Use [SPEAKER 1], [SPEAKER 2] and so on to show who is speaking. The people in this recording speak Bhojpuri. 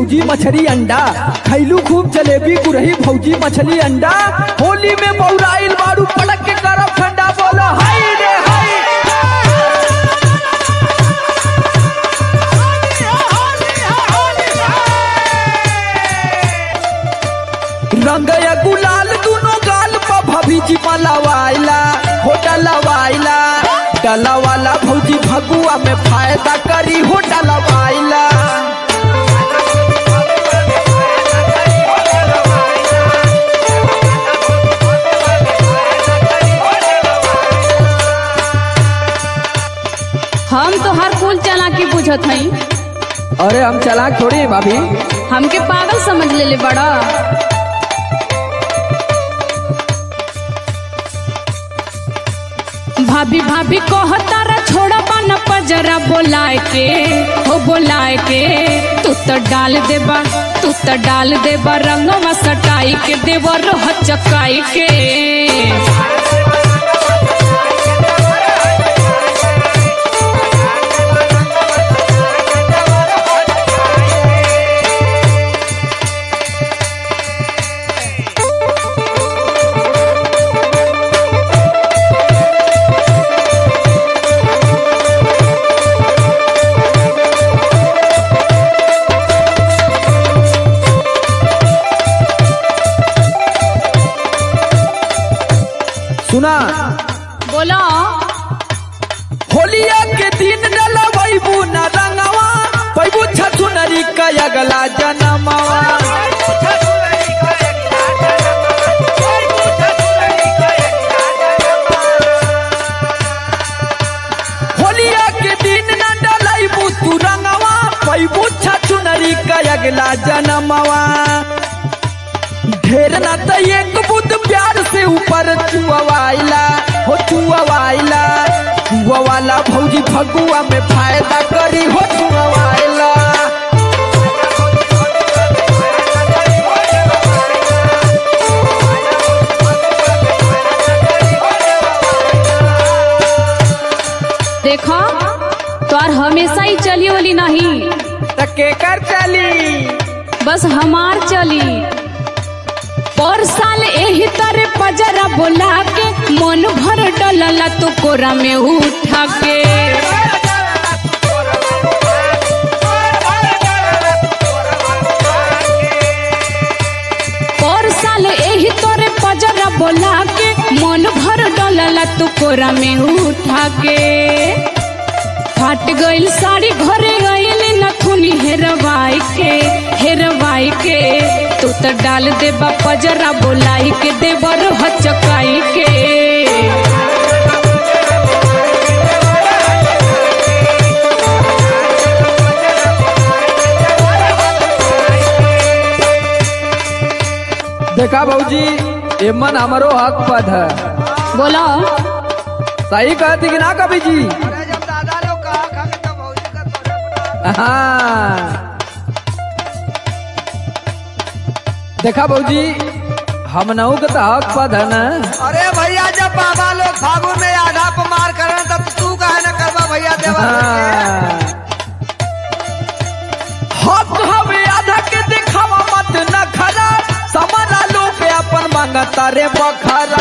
[SPEAKER 1] भौजी मछली अंडा खैलू खूब जलेबी गुरही भौजी मछली अंडा होली में बौराइल बारू पड़क के करब ठंडा बोलो हाय रे हाय रंग या गुलाल दुनो गाल पर भभी जी मलवाइला होटल वाइला डला वाला भौजी भगुआ में फायदा करी होटल वाइला
[SPEAKER 2] हम तो हर फूल चालाकी बुझत हई
[SPEAKER 1] अरे हम चलाक थोड़ी हैं भाभी
[SPEAKER 2] हमके पागल समझ लेले बड़ा भाभी भाभी कहतारा छोड़ा पाना पजरा बोलाए के हो बोलाए के तू तो डाल देबा तू तो डाल देबा रंगवा सटाई के देवा रोह चकाई के
[SPEAKER 1] सुना
[SPEAKER 2] बोलो
[SPEAKER 1] होलिया के दिन डलबू न रंगवा पैबू छछुनरी का अगला जनमवा होलिया के दिन न डलबू तू रंगवा पैबू छछुनरी का अगला जनमवा ढेर ना तो एक बुद्ध प्यार से ऊपर चुआवाइला हो चुआवाइला चुआ वाला भौजी फगुआ में फायदा करी हो चुआवाइला
[SPEAKER 2] देखो तोर हमेशा ही चली वाली नहीं
[SPEAKER 1] त केकर चली
[SPEAKER 2] बस हमार चली पर साल एही तरह पजरा बोला के मन भर डलला तो कोरा में उठा के पर साल एही तरह पजरा बोला के मन भर डलला तो कोरा में उठा के फाट गइल साड़ी घरे गइल नथुनी हेरवाई के हेरवाई के तू तो डाल देबा पजरा बोलाई के देबर हचकाई के
[SPEAKER 1] देखा भौजी एमन हमारो हक पद है
[SPEAKER 2] बोलो
[SPEAKER 1] सही कहती कि ना कभी जी
[SPEAKER 3] अरे जब दादा लोग कहा खा के तब भौजी का तोरे पर
[SPEAKER 1] हाँ देखा भौजी हम नऊ के तो हक पद है ना
[SPEAKER 3] अरे भैया जब बाबा लोग फागुन में आधा पर मार करे तब तू कहे न करबा भैया देवा
[SPEAKER 1] हाँ। हक हवे आधा के देखावा मत न खरा समरा लोग अपन मांगता रे बखरा